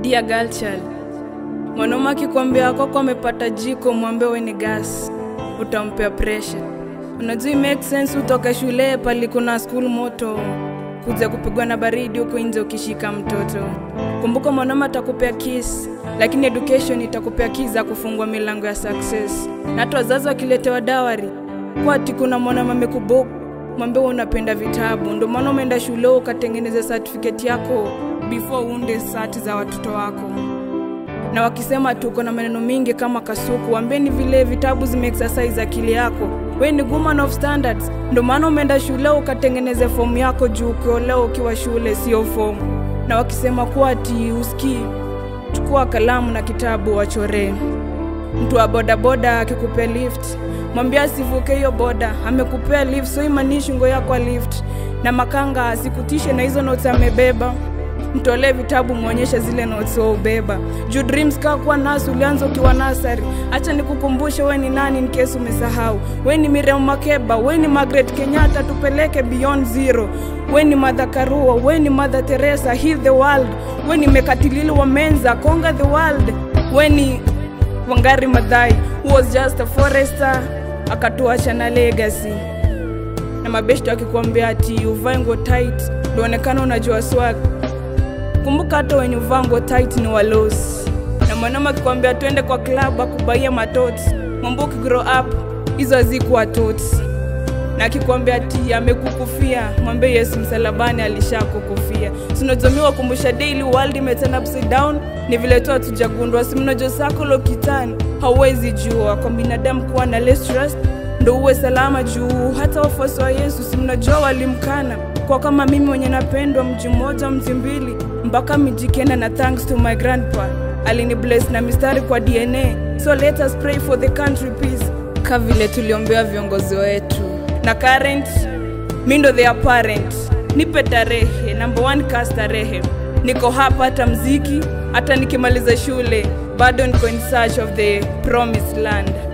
Dear girl child, mwanaume akikwambia kwako amepata jiko, mwambie we ni gas, utampea pressure. Unajua it make sense utoke shule pali kuna school moto, kuja kupigwa na baridi huko nje ukishika mtoto. Kumbuka mwanaume atakupea kiss, lakini education itakupea keys za kufungua milango ya success. Na hata wazazi wakiletewa dawari, kwa ati kuna mwanaume amekubook mwambie wewe unapenda vitabu, ndio maana umeenda shule ukatengeneza certificate yako before uunde sati za watoto wako. Na wakisema tuko na maneno mingi kama kasuku, waambie vile vitabu zime exercise akili yako. We ni woman of standards, ndio maana umeenda shule ukatengeneze fomu yako juu ukiolewa ukiwa shule, sio fomu. Na wakisema kuwa ati usikii, chukua kalamu na kitabu wachoree. Mtu wa bodaboda akikupea lift, mwambie asivuke hiyo boda, amekupea lift, so imanishi ngo yako lift. Na makanga asikutishe na hizo notes amebeba, mtolee vitabu, mwonyeshe zile notes ubeba. Juu dreams kaa kuwa nasi ulianza ukiwa nasari. Acha nikukumbushe we ni nani in case umesahau. We ni Miriam Makeba, we ni Margaret Kenyatta, tupeleke beyond zero. We ni Mother Karua, we ni Mother Teresa, heal the world. We ni Mekatilili wa Menza, conquer the world. We ni Wangari Maathai who was just a forester akatuacha na legacy. Na mabeshto akikwambia ati uvae nguo tight ndoonekana unajua swag. Kumbuka hata wenye uvaa nguo tight ni walosi. Na mwanaume akikwambia twende kwa club akubaia matoti, mwambie ukigrow up hizo hazikuwa tots. Na akikwambia ati amekukufia, mwambie Yesu msalabani alishakukufia. Sinajomiwa kumbusha daily world imeturn upside down, ni vile tu hatujagundua. Si mnajua sakolo kitani, hauwezi jua kwa binadamu kuwa na less trust ndo uwe salama juu hata wafuasi wa Yesu si mnajua walimkana kwa kama mimi mwenye napendwa mji mmoja mji mbili mpaka miji kenda na thanks to my grandpa alini bless na mistari kwa DNA so let us pray for the country peace ka vile tuliombea viongozi wetu na current mi ndo their parent nipe tarehe number one ka starehe niko hapa hata mziki hata nikimaliza shule bado niko in search of the promised land